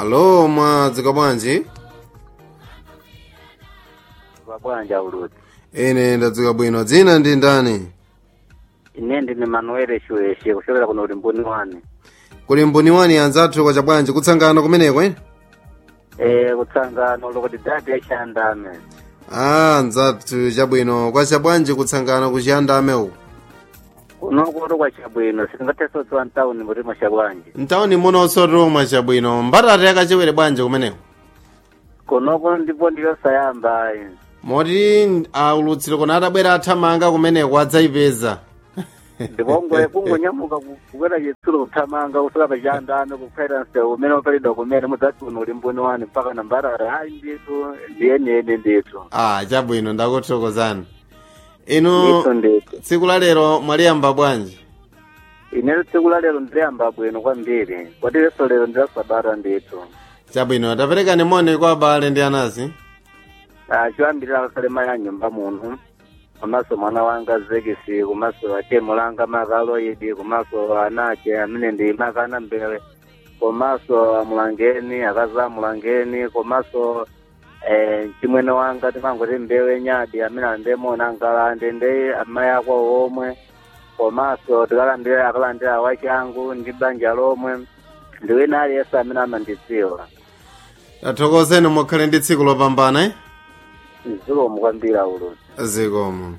alo mwadzuka bwanji bwanja uludzi ine ndadzuka bwino dzina ndi ndani ine ndine manuel shueshe kuchokera kuno ulimbuni wani kuli mbuni wani anzathu kwacha bwanji kutsangana kumeneko ine eh kutsangano lokuti dati yachandame ah anzathu chabwino kwacha bwanji kutsangana kuchiyandame uku kunokuti kwachabwino singatesotsowa mtawuni mutimo chabwanji mtawuni munonso toma chabwino mbatata yakachewere bwanji kumeneko kunoku ndipo ndiyosayamba ayi moti aulutsiro kona atabwera athamanga kumeneko adzayipeza ndipongwe kungonyamuka ku- kukwera chitsulo kuthamanga kusuka pachandame kukhaira msewu umene upalidwa kumene mudzati kuno ulimbuni wani mpaka na mbarara ayi nditu ndiyeniyeni nditu ah chabwino ndakuthokozani inu nditu nditu tsiku la lero mwaliyamba bwanji ine tsiku la lero ndiliyamba bwino kwambiri kwati leso lero ndilasabata nditu chabwino taperekani moni kwa abale ndi anasi choyambirira kasalema ya nyumba muno komanso mwana wanga zekisi komanso atemo langa makaloidi komanso anache amene ndi makana mbele komanso amulangeni akazi amulangeni komanso eh, chimwene wanga timangoti mbewe nyadi amene andemona angalande ndi amayi ako omwe komanso tikalandira akalandira wachangu ndi banja lomwe ndi wina aliyense amene amandidziwa tathokozeni mukhale ndi tsiku lopambana eh? zikomo kwambiri uludzi zikomo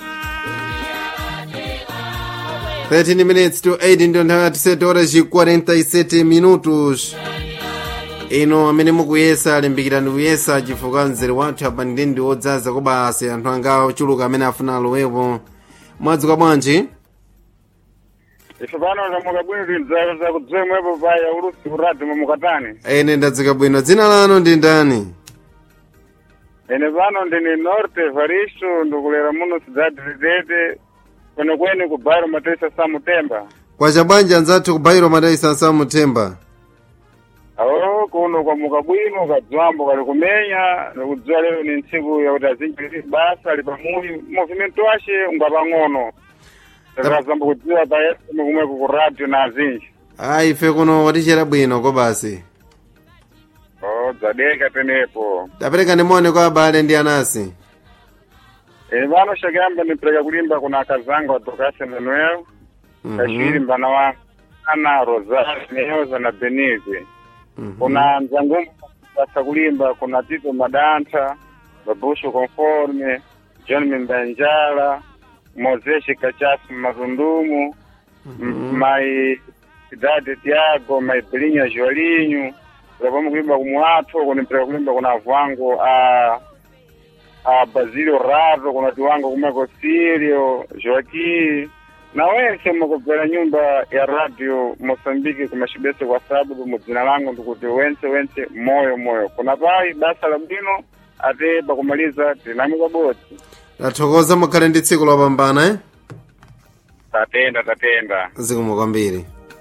13 minutes to 8 ndio nthawi yatisete horas e 47 minutos ino amene mukuyesa alimbikirani kuyesa chifukwa mzere wathu apa ndi ndi wodzaza kobasi anthu anga ochuluka amene afuna alowepo mwadzuka bwanji ife pano tamuka bwino tindzaka zakudzemwepo paya ulusi uradi mumukatani ene ndadzuka bwino dzina lanu ndi ndani ene pano ndini norte evaristo ndikulera muno sidadi lidete kwenekwene ku bairo matesa samutemba kwacha bwanji anzathu kubayiro madaisa nsamuthemba awo kuno kwamuka bwino kadzwambo kali kumenya nikudziwa lero ni ntsiku yakuti azinji basa ali pamuyi movimento wace ungapang'ono takazamba kudziwa payeseme kumweko ku radio na azinji ayi ife kuno watichera bwino kobasi o dzadeka tenepo taperekani moni kwa abale ndi anasi ene pano shakuyamba nipereka kulimba kuna akazanga wa dokasi manuel kashiri mbana wa ana rosario neyoza na benize kuna mzangumbu basa kulimba kuna tito madanta babusho conforme john mimbanjala mozeshi kachasi mazundumu m- mai cidade tiago mai belinha joalinho zapamo kulimba kumulatho kunipereka kulimba kuna avuango a a Basílio Raro, kuna tiwango kumeko Sírio, Joaquim, na wense mukubvera nyumba ya radio Mosambiki kumashibese kwa sababu mudzina langu ndikuti wense wense moyo moyo kuna pai basa la bwino ate pakumaliza tinami kabodzi tathokoza mukhale ndi tsiku lopambana eh? tatenda tatenda zikomo kwambiri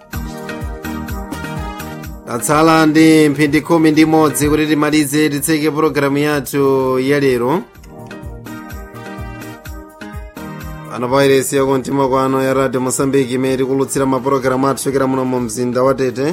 tatsala ndi mphindi khumi ndi imodzi kuti timalize titseke pologalamu yathu ya lero ano pairesi yakumtima kwano ya radio mosambiki imene tikulutsira mapologalamu athu chokera muno mu mzinda wa tete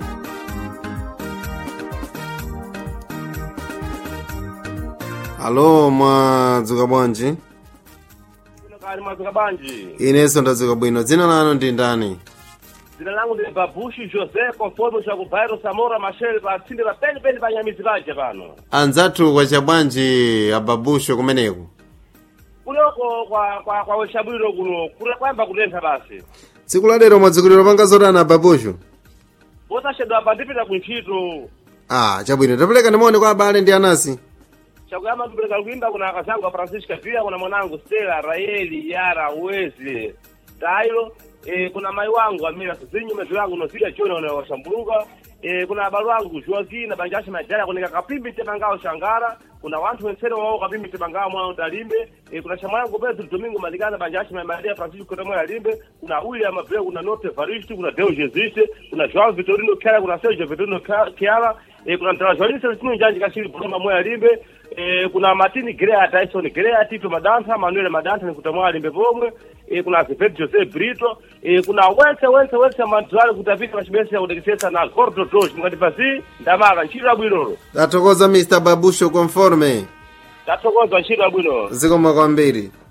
alo mwadzuka bwanji kali mwadzuka bwanji inenso ndadzuka bwino dzina lanu ndi ndani dzina langu ndi babushi josé conforme cha kubairo samora machel patsindira penipeni pa nyamizi paja pano anzathu kwacha bwanji ababusho kumeneku kuloko kwa kwa kwa wechabwino kuno kule kwamba kutentha basi tsiku la lero mwadzukiliro panga zotani ababusho posachedwa apa ndipita kuntchito ah chabwino tapereka ndimone kwa abale ndi anasi chakuyamba ndipereka kuimba kuna akazangu a francisca pia kuna mwanangu stela raeli yara wezi tailo e, kuna mai wangu amira sizinyu mezo yangu nozida chona una washambuluka e, kuna abalo wangu joaquin na banjashi majaya kunika kapimbi temangao shangara kuna wanthu wensene wawo kapimbi temangao mwana utalimbe e, kuna chama yangu pedro domingo malikana banjashi maria francisco kotemwe alimbe kuna william abreu kuna norte evaristo kuna deo jesiste kuna joao vitorino kiara kuna sergio vitorino kiara e, kuna mtarajoalini celestino njanji kashiri boloma mwe alimbe e, kuna martini grea tyson grea tito madanta manuel madanta nikutamwa alimbe pomwe e, kuna Azevedo Jose Brito e, kuna wense wense wense mantwali kuti apite pachibese yakutekesesa na gordo tosh mukati pasi ndamaka ntchito yabwinolo tathokoza mr babusho conforme tathokoza ntchito yabwinolo zikomo kwambiri